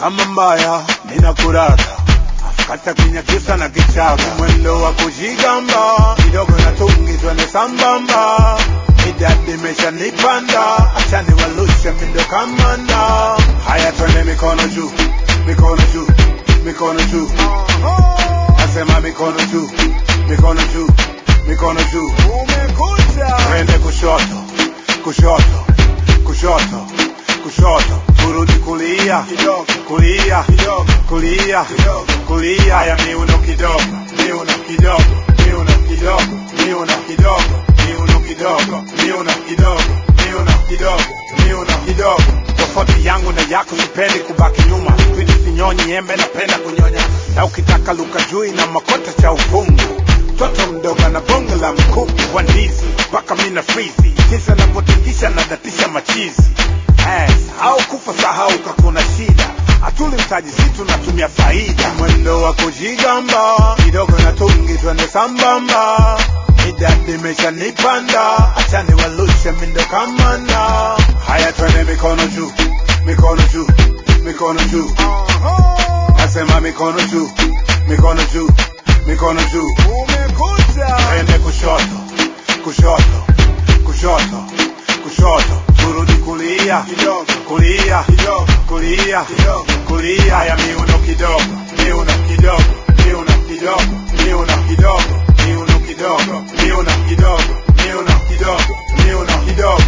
kama mbaya ninakuraga kata kinyakisa na kichaga mwendo wa kujigamba kidogo na tungi twende sambamba idadi imeshanipanda acha niwalushe mindo kamanda haya twende mikono juu mikono juu mikono juu nasema mikono juu mikono juu mikono juu umekuja twende kushoto kushoto kushoto kushoto turudi kulia kulia kulia kulia haya miuno kidogo miuno kidogo miuno kidogo miuno kidogo miuno kidogo miuno kidogo miuno kidogo miuno kidogo tofauti yangu na yako sipendi kubaki nyuma twidi sinyonyi embe napenda kunyonya na ukitaka luka jui na makota cha ufungu mtoto mdogo na bongo la mkuku wa ndizi mpaka mina frizi jinsi anavyotingisha na datisha machizi Yes, au kufa sahau kakuna shida hatuli mtaji si tunatumia faida mwendo wa kujigamba kidogo na tungi twende sambamba idadi imeshanipanda acha niwalushe mindo kamanda haya twende mikono juu mikono juu mikono juu nasema mikono juu mikono juu mikono juu umekuja twende kushoto kushoto kushoto kushoto turudi kulia kulia kulia kulia haya miuno kidogo miuno kidogo miuno kidogo miuno kidogo miuno kidogo miuno kidogo miuno kidogo miuno kidogo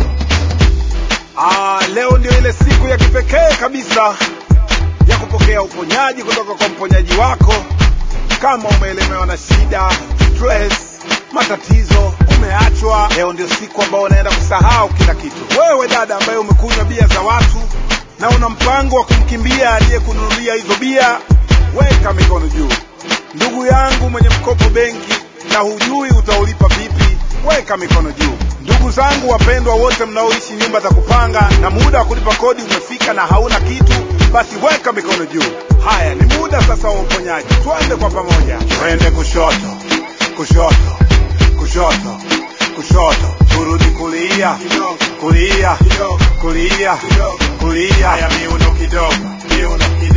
Ah, leo ndio ile siku ya kipekee kabisa ya kupokea uponyaji kutoka kwa mponyaji wako. Kama umeelemewa na shida, stress, matatizo, umeachwa, leo ndio siku ambayo unaenda kusahau kila kitu. Wewe dada ambaye umekunywa bia za watu na una mpango wa kumkimbia aliyekununulia hizo bia, weka mikono juu. Ndugu yangu mwenye mkopo benki na hujui utaulipa vipi, weka mikono juu. Ndugu zangu wapendwa wote mnaoishi nyumba za kupanga na muda wa kulipa kodi umefika na hauna kitu, basi weka mikono juu. Haya, ni muda sasa wa uponyaji. Twende kwa pamoja, twende kushoto, kushoto, kushoto, kushoto, turudi kulia, kulia, kulia, kulia. Haya, miuno kidogo, miuno kidogo